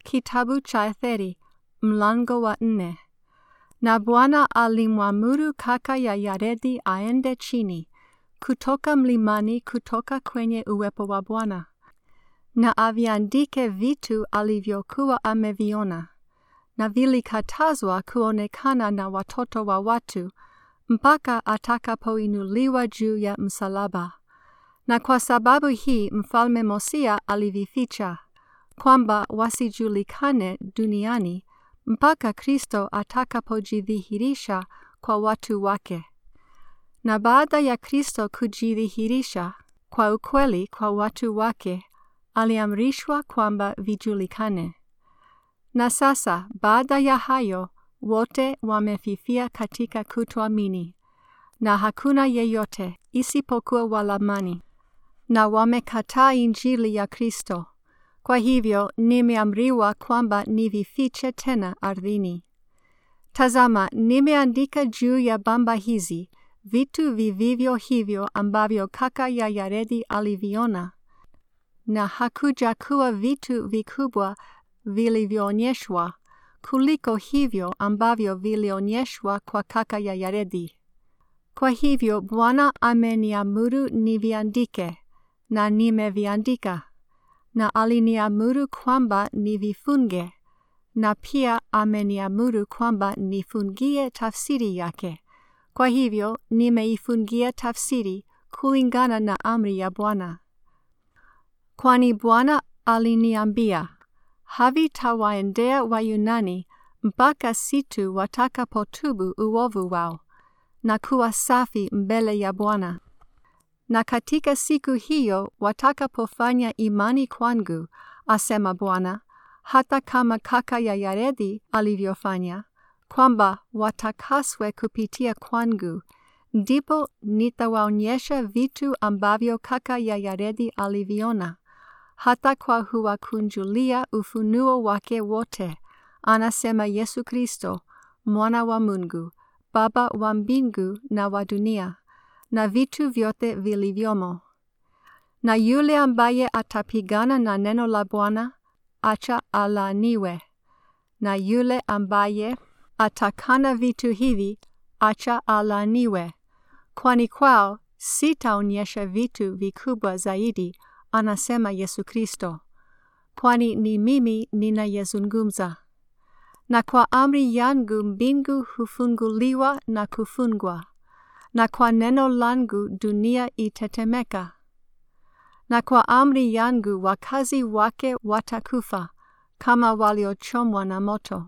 kitabu cha Etheri mlango wa nne. Na Bwana alimwamuru kaka ya Yaredi aende chini kutoka mlimani kutoka kwenye uwepo wa Bwana na aviandike vitu alivyokuwa ameviona, na vilikatazwa kuonekana na watoto wa watu mpaka atakapoinuliwa juu ya msalaba. Na kwa sababu hii mfalme Mosia alivificha kwamba wasijulikane duniani mpaka Kristo atakapojidhihirisha kwa watu wake. Na baada ya Kristo kujidhihirisha kwa ukweli kwa watu wake, aliamrishwa kwamba vijulikane. Na sasa baada ya hayo wote wamefifia katika kutoamini, na hakuna yeyote isipokuwa Walamani, na wamekataa Injili ya Kristo. Kwa hivyo nimeamriwa kwamba nivifiche tena ardhini. Tazama, nimeandika juu ya bamba hizi vitu vivivyo hivyo ambavyo kaka ya Yaredi aliviona, na hakuja kuwa vitu vikubwa vilivyoonyeshwa kuliko hivyo ambavyo vilionyeshwa kwa kaka ya Yaredi. Kwa hivyo Bwana ameniamuru niviandike, na nimeviandika na aliniamuru kwamba nivifunge, na pia ameniamuru kwamba nifungie tafsiri yake. Kwa hivyo nimeifungia tafsiri kulingana na amri ya Bwana. Kwani Bwana aliniambia, havitawaendea Wayunani mpaka situ watakapotubu uovu wao na kuwa safi mbele ya Bwana na katika siku hiyo watakapofanya imani kwangu, asema Bwana, hata kama kaka ya Yaredi alivyofanya, kwamba watakaswe kupitia kwangu, ndipo nitawaonyesha vitu ambavyo kaka ya Yaredi aliviona, hata kwa huwakunjulia ufunuo wake wote, anasema Yesu Kristo, mwana wa Mungu, Baba wa mbingu na wa dunia na vitu vyote vilivyomo. Na yule ambaye atapigana na neno la Bwana, acha alaaniwe. Na yule ambaye atakana vitu hivi, acha alaaniwe. Kwani kwao sitaonyesha vitu vikubwa zaidi, anasema Yesu Kristo. Kwani ni mimi ninayezungumza. Na kwa amri yangu mbingu hufunguliwa na kufungwa na kwa neno langu dunia itetemeka. Na kwa amri yangu wakazi wake watakufa kama waliochomwa na moto.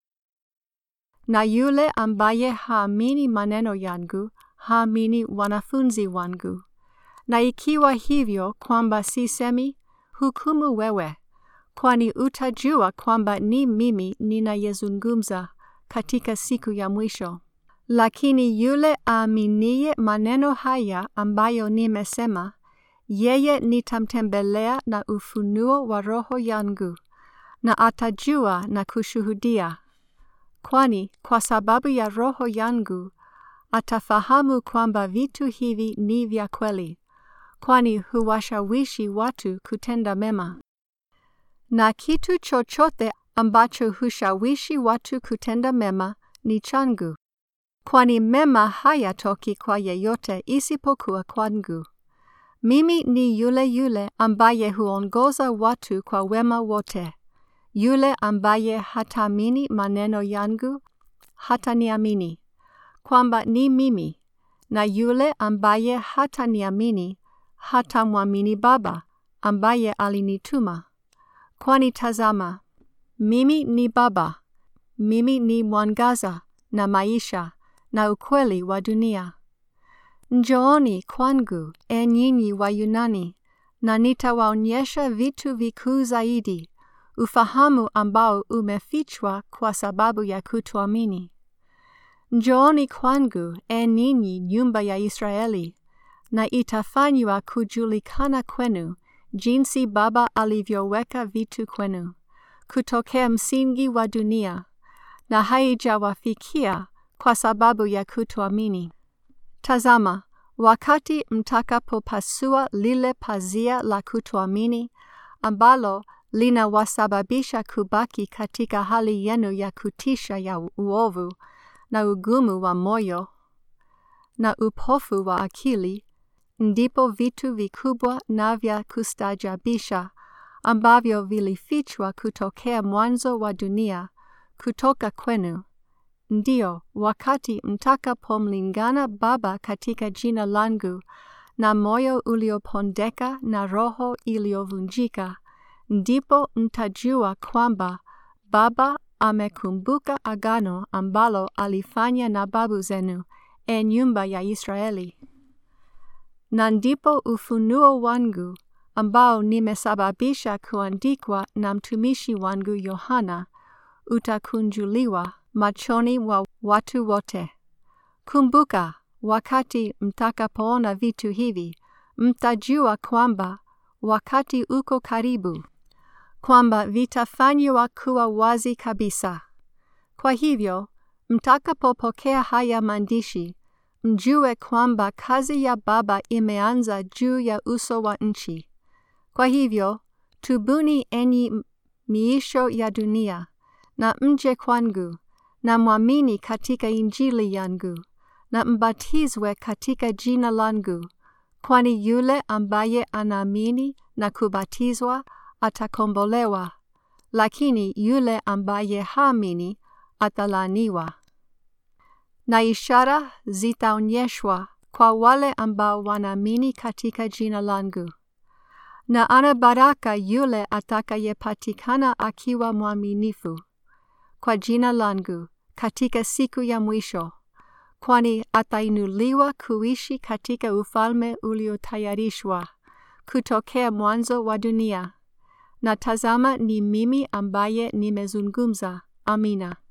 Na yule ambaye haamini maneno yangu, haamini wanafunzi wangu. Na ikiwa hivyo kwamba sisemi, hukumu wewe, kwani utajua kwamba ni mimi ninayezungumza katika siku ya mwisho. Lakini yule aaminiye maneno haya ambayo nimesema, yeye nitamtembelea na ufunuo wa roho yangu, na atajua na kushuhudia. Kwani kwa sababu ya roho yangu atafahamu kwamba vitu hivi ni vya kweli, kwani huwashawishi watu kutenda mema. Na kitu chochote ambacho hushawishi watu kutenda mema ni changu kwani mema hayatoki kwa yeyote isipokuwa kwangu. Mimi ni yule yule ambaye huongoza watu kwa wema wote. Yule ambaye hataamini maneno yangu hataniamini kwamba ni mimi, na yule ambaye hataniamini hatamwamini Baba ambaye alinituma. Kwani tazama, mimi ni Baba, mimi ni mwangaza na maisha na ukweli wa dunia. Njooni kwangu, e nyinyi wa Yunani, na nitawaonyesha vitu vikuu zaidi, ufahamu ambao umefichwa kwa sababu ya kutoamini. Njooni kwangu, e ninyi nyumba ya Israeli, na itafanywa kujulikana kwenu jinsi Baba alivyoweka vitu kwenu, kutokea msingi wa dunia, na haijawafikia kwa sababu ya kutoamini. Tazama, wakati mtakapopasua lile pazia la kutoamini ambalo linawasababisha kubaki katika hali yenu ya kutisha ya uovu na ugumu wa moyo na upofu wa akili, ndipo vitu vikubwa na vya kustajabisha ambavyo vilifichwa kutokea mwanzo wa dunia kutoka kwenu. Ndiyo, wakati mtakapomlingana Baba katika jina langu na moyo uliopondeka na roho iliyovunjika, ndipo mtajua kwamba Baba amekumbuka agano ambalo alifanya na babu zenu, e nyumba ya Israeli. Na ndipo ufunuo wangu ambao nimesababisha kuandikwa na mtumishi wangu Yohana utakunjuliwa machoni wa watu wote. Kumbuka, wakati mtakapoona vitu hivi, mtajua kwamba wakati uko karibu, kwamba vitafanywa kuwa wazi kabisa. Kwa hivyo, mtakapopokea haya maandishi, mjue kwamba kazi ya Baba imeanza juu ya uso wa nchi. Kwa hivyo, tubuni enyi miisho ya dunia, na mje kwangu, na mwamini katika Injili yangu, na mbatizwe katika jina langu, kwani yule ambaye anaamini na kubatizwa atakombolewa, lakini yule ambaye haamini atalaniwa. Na ishara zitaonyeshwa kwa wale ambao wanaamini katika jina langu. Na ana baraka yule atakayepatikana akiwa mwaminifu kwa jina langu katika siku ya mwisho, kwani atainuliwa kuishi katika ufalme uliotayarishwa kutokea mwanzo wa dunia. Na tazama, ni mimi ambaye nimezungumza. Amina.